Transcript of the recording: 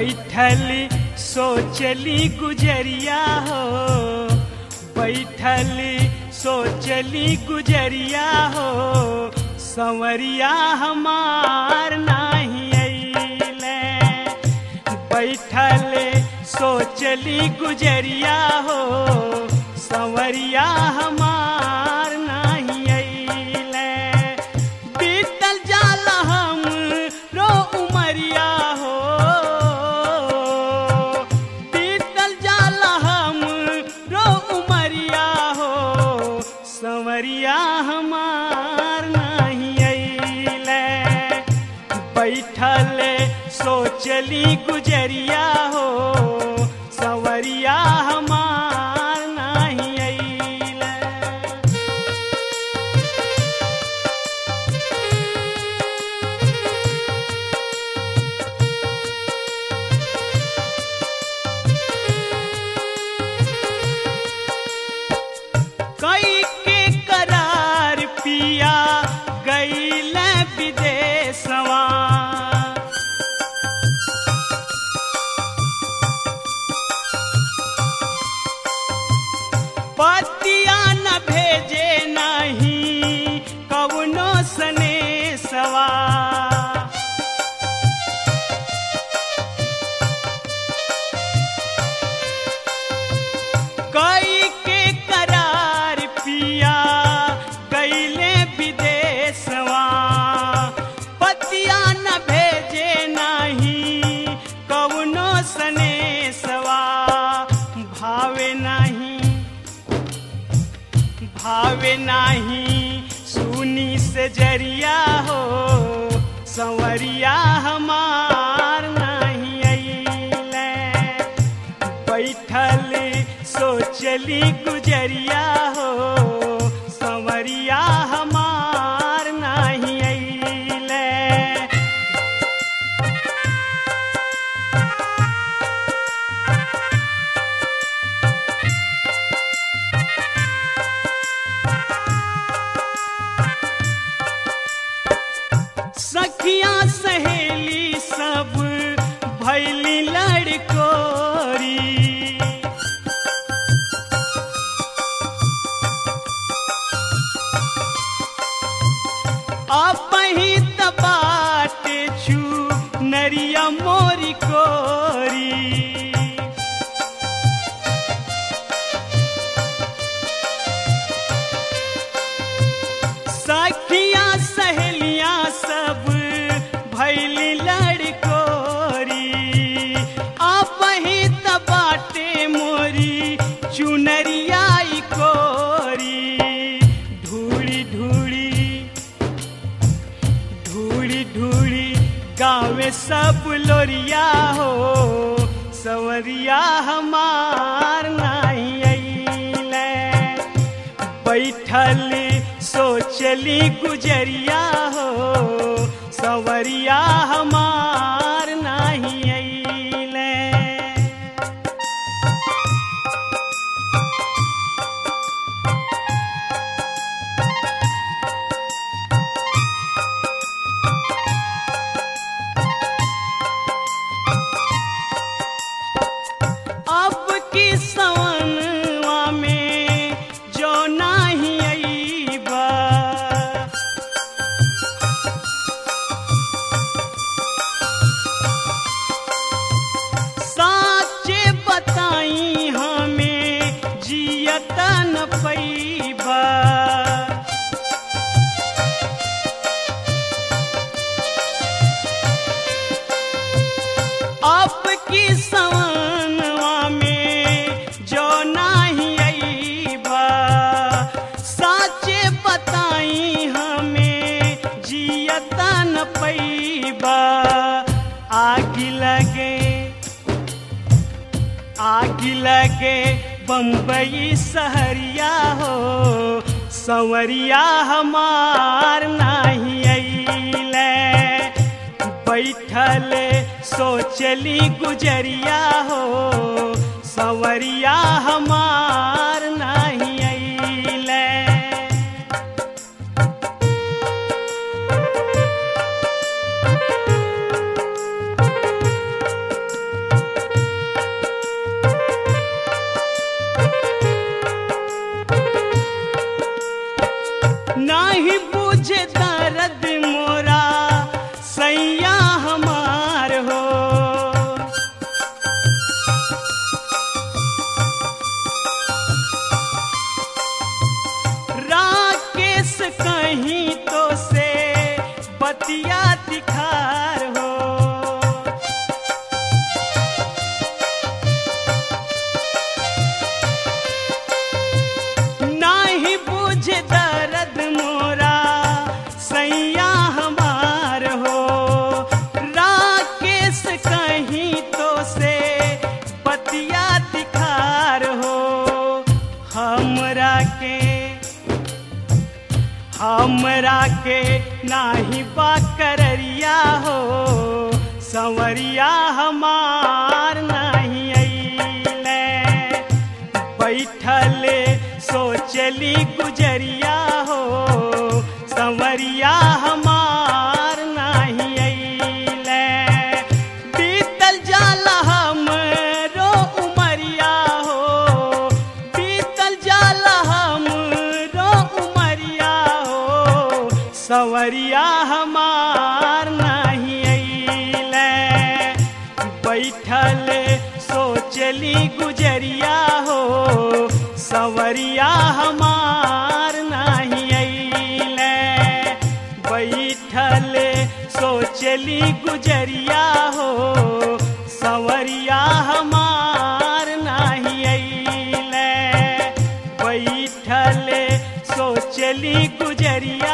बैठली सोचली गुजरिया हो बैठली सोचली गुजरिया हो संवरिया हमार नाही अइले बैठले सोचली गुजरिया हो संवरिया हमार नाही अइले बीतल जाल हम रो उमरिया हो बीतल जाल हम रो उमरिया हो संवरिया हमार नहीं अइले बैठले सोचली गुजरिया हो संवरिया हमार नहीं अइले कई के करार पिया गईल विदेशवा पतिया न भेजे नहीं कवनो सनेसवा कई के करार पिया गईले विदेशवा पतिया न भेजे नहीं कवनो सनेसवा भावे नहीं भावे नहीं सुनी से जरिया हो संवरिया हमार नहीं अइले बैठल सोचली गुजरिया हो संवरिया हमार नहीं अइले सखिया सहेली सब भैली लड़कोरी अपही तबाट छू नरिया मोरी कोरी सखिया सहेलियां सब भैली लड़कोरी आप ही तबाटे मोरी चुनरियाई कोरी ढूड़ी ढूड़ी ढूड़ी ढूड़ी गाँव सब लोरिया हो सवरिया हमार नहीं अइले बैठल सोचली गुजरिया हो सवरिया हमार नहीं अइले अब की सवनवा में जो नाही अइबा साचे बताई हमें जियत न पैबा अब की सवनवा में जो नाही अइबा साचे बताई हमें जियत न पैबा आग लगे आग लगे बम्बई सहरिया हो संवरिया हमार नाही अइले बैठल सोचली गुजरिया हो संवरिया हमार नहीं अइले कहीं तो से बतिया दिखार हो नाही बुझ दर्द मोरा सैया हमार हो राकेश कहीं तो से बतिया दिखार हो हमरा के हमरा के नाही बा कररिया हो संवरिया हमार नहीं अइले बैठले सोचली गुजरिया हो संवरिया हमार नहीं अइले बीतल जाला हमरो उमरिया हो बीतल जाला हमरो उमरिया हो संवरिया हमार नहीं अइले बैठल सोचली गुजरिया हो सवरिया हमार नहीं अइले बैठल सोचली गुजरिया हो सवरिया हमार नहीं अइले बैठल सोचली गुजरिया